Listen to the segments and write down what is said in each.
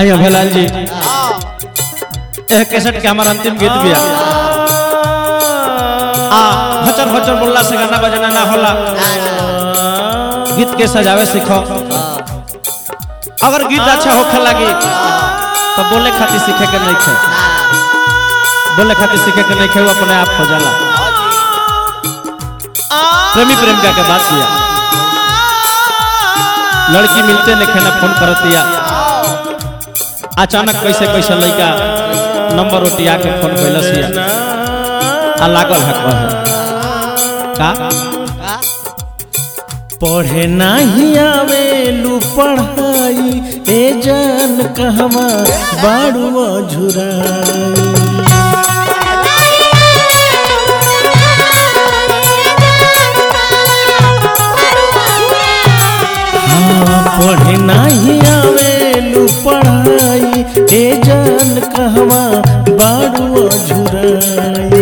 आई अभेलाल जी यह कैसेट के हमारा अंतिम गीत भी है आ हचर हचर बोलला से गाना बजाना ना होला गीत के सजावे सीखो अगर गीत अच्छा होखे लगी तो बोले खातिर सीखे के नहीं खे बोले खातिर सीखे के नहीं खे वो अपने आप हो जाला प्रेमी प्रेमिका के बात दिया लड़की मिलते नहीं ना फोन करत दिया अचानक कैसे कैसे लड़का नंबर उठिया के फोन कैलस या आ लागल है कहे का पढ़े नहीं आवेलू पढ़ाई ए जान कहवा बाड़ू झुराई हाँ पढ़े नहीं आवेलू पढ़ाई ए जान कहवा बाड़ू झुराई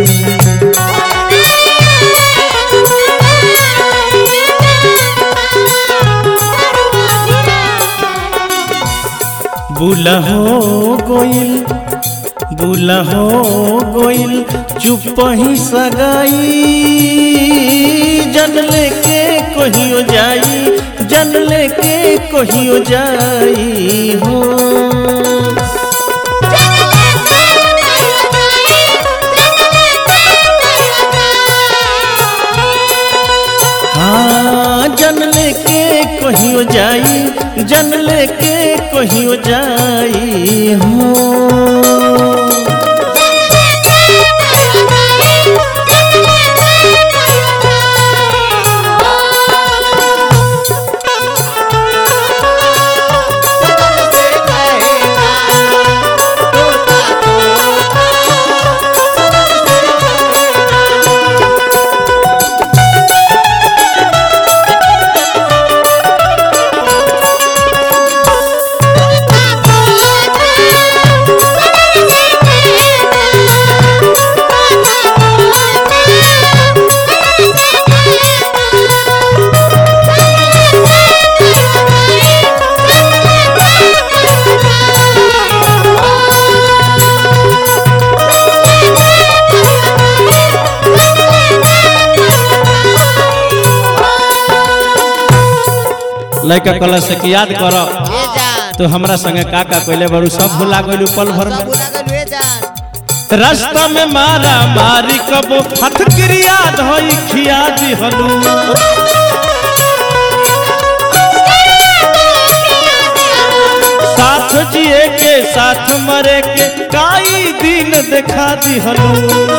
बुला हो गोइल बुला हो गोइल चुप ही सगाई जन लेके कहियो जाई जन लेके कहियो जाई हो हाँ जन लेके कहियो जाई जन लेके कहियो जाई हो लड़का कहला से कि याद करो तो हमरा संगे का का कइले बड़ू सब भुला गइलू पल भर में रास्ता में मारा मारी कबो हथ क्रिया धोई खिया दिहलू साथ जिए के साथ मरे के काई दिन देखा दिहलू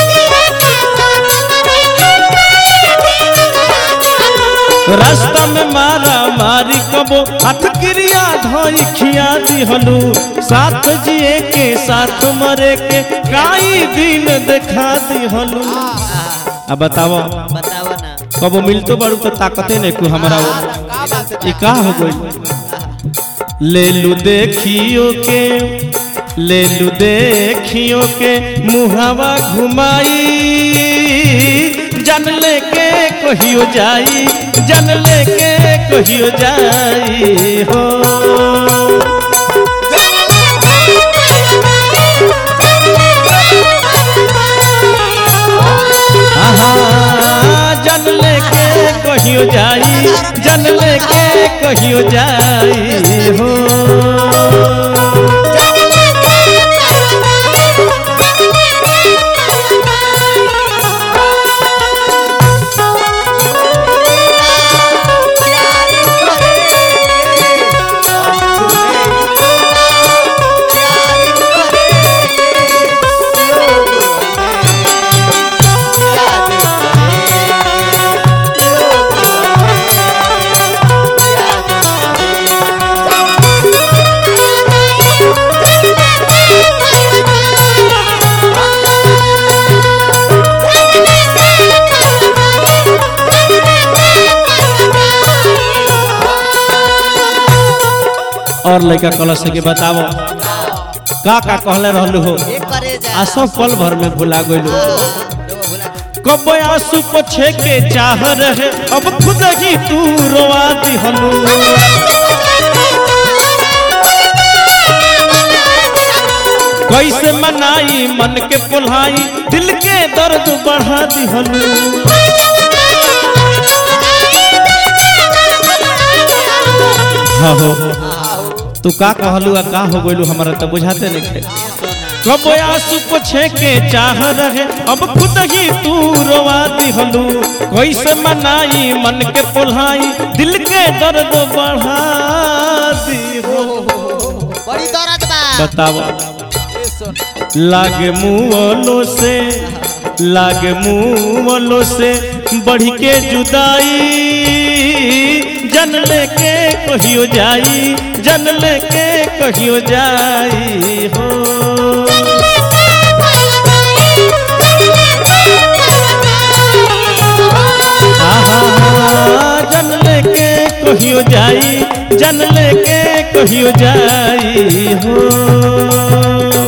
रास्ता में मारा मारी कबो हथ क्रिया धोई खिया दिहलू साथ जिए के साथ मरे के काई दिन देखा दिहलू अब बताओ बताओ ना कबो मिलतो बड़ू तो ताकते नहीं को हमारा वो ई का हो गई ले लू देखियो के ले लू देखियो के मुहावा घुमाई जन लेके कहियो जाई जन लेके कहियो जाई हो आहा जन लेके कहियो जाई जन लेके कहियो जाई हो और लड़का कलश के बताओ का का कहले रहलू हो आ सब पल भर में भुला गइलू कब आंसू पोछे के चाह रहे अब खुद ही तू रोआ दिहलू कैसे मनाई मन के पुल्हाई दिल के दर्द बढ़ा दिहलू हाँ हो तू का कहलू आ का हो गइलू हमारा तो बुझाते नहीं थे कब आंसू पोछे के चाह रहे अब खुद ही तू रोवा दिहलू कैसे मनाई मन के पुल्हाई दिल के दर्द बढ़ा दिहलू बड़ी दर्द बा बताओ ए सुन लागे मुँहलो से लागे मुँहलो से बढ़ के जुदाई जन लेके कहियो जाई जन लेके कहियो जाई हो आहा, जन लेके कहियो जाई जन लेके कहियो जाई हो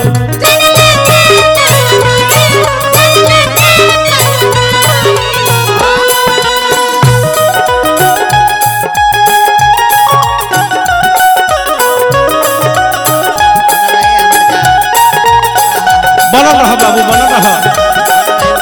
रहे हमर जान बनल रह बाबू बनल रह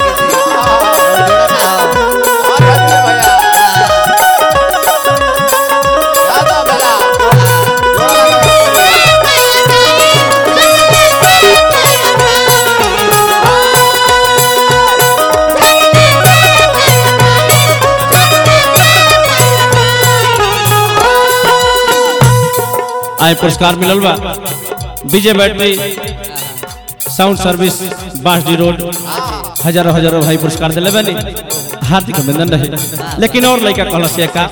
आए पुरस्कार मिलल बा Vijay battery sound service Bansdi road हजारों हजारों भाई पुरस्कार दिले बनी हार्दिक अभिनंदन रहे लेकिन और लड़का कहल से का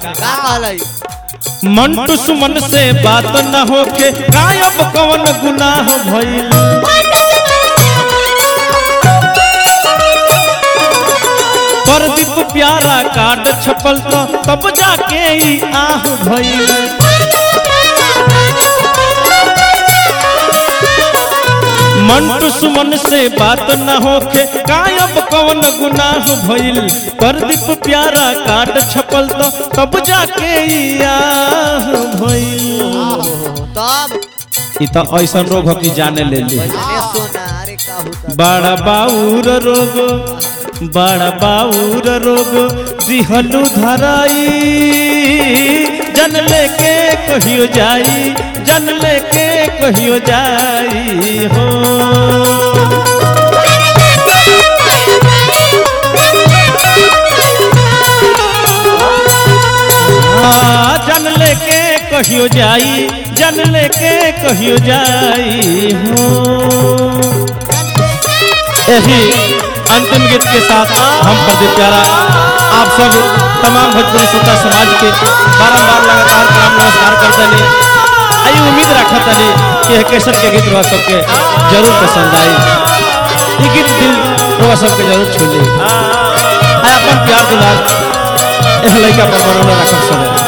मंटू सुमन से बात न होके गायब कवन गुनाह भइल प्रदीप प्यारा कार्ड छपल तो तब जाके ई आह भइल मंटू सुमन से बात न होके गायब कवन गुनाह भइल प्रदीप प्यारा कार्ड छपल तो तब जाके ई आह भइल तब ई तो ऐसा रोग हो कि जाने ले ली अरे सोना अरे का होता बड़ा बाउर रोग बड़ा बाउर रोग दिहलू धराई जन लेके कहियो जाई जन लेके कहियो जाई हो हाँ, जन लेके कहियो जाई जन लेके कहियो जाई हो यही अंतिम गीत के साथ हम प्रदीप प्यारा आप सब तमाम भोजपुरी श्रोता समाज के बारम्बार लगातार प्रणाम नमस्कार करते नहीं आई उम्मीद रखा तनी कि यह केसर के गीत रह सबके जरूर पसंद आई ये गीत दिल रह सबके जरूर छू ली आई अपन प्यार दुलार एह लड़का पर बनौले रखब सब